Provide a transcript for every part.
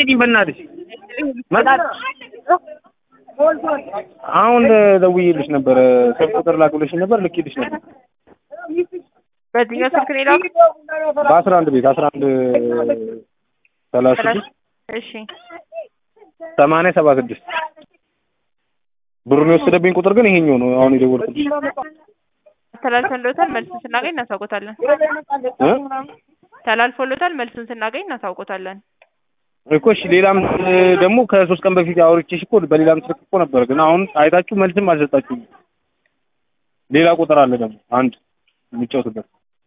ጠይቂኝ በእናትሽ አሁን ደውዬልሽ ነበረ ስልክ ቁጥር ላክብለሽ ነበር ልኬልሽ ነበር በዚህኛው ስልክ ነው የላኩት? በአስራ አንድ ቤት አስራ አንድ ሰላሳ ስድስት እሺ ሰማንያ ሰባ ስድስት ብሩን የወሰደብኝ ቁጥር ግን ይሄኛው ነው አሁን የደወልኩልሽ ተላልፎሎታል። መልሱን ስናገኝ እናሳውቆታለን። እ ተላልፎሎታል። መልሱን ስናገኝ እናሳውቆታለን። እኮ እሺ ሌላም ደግሞ ከሶስት ቀን በፊት አውርቼሽ እኮ በሌላም ስልክ እኮ ነበር ግን አሁን አይታችሁ መልስም አልሰጣችሁም ሌላ ቁጥር አለ ደግሞ አንድ የሚጫወትበት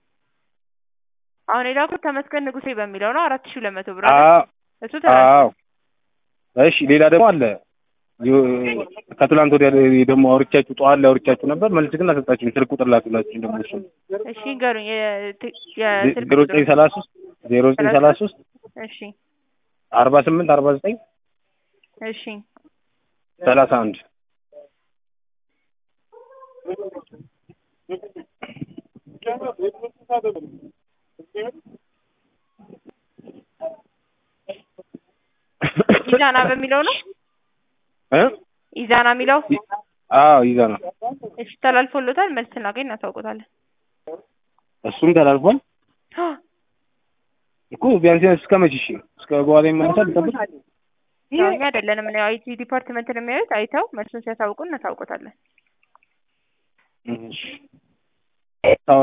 አሁን የላኩት ተመስገን ንጉሴ በሚለው ነው። አራት ሺህ ሁለት መቶ ብር አ አለ። እሱ ተላልፏል። አዎ እሺ ሌላ ደግሞ አለ ዮ- ከትላንት ወዲያ ደግሞ አውርቻችሁ ጠዋት ላይ አውርቻችሁ ነበር መልስ ግን አልሰጣችሁም ስልክ ቁጥር ላክላችሁ ደግሞ እሱ እሺ ንገሩኝ። የት- የስልክ ዜሮ ዘጠኝ ቁጥሩ ሰላሳ ሶስት ዜሮ ዘጠኝ ሰላሳ ሶስት እሺ አርባ ስምንት አርባ ዘጠኝ እሺ ሰላሳ አንድ ኢዛና በሚለው ነው። እ ኢዛና የሚለው አዎ ይዛ ነው እሺ ተላልፎሎታል። መልስ ስናገኝ እናሳውቆታለን። እሱም ተላልፏል እኮ ቢያንስ ቢያንስ እስከ መቼ እሺ እስከ በኋላ ይመለሳል ልጠብቅ ያው እኛ አይደለንም ነው አይቲ ዲፓርትመንት ነው የሚያዩት። አይተው መልሱን ሲያሳውቁ እናሳውቆታለን። እሺ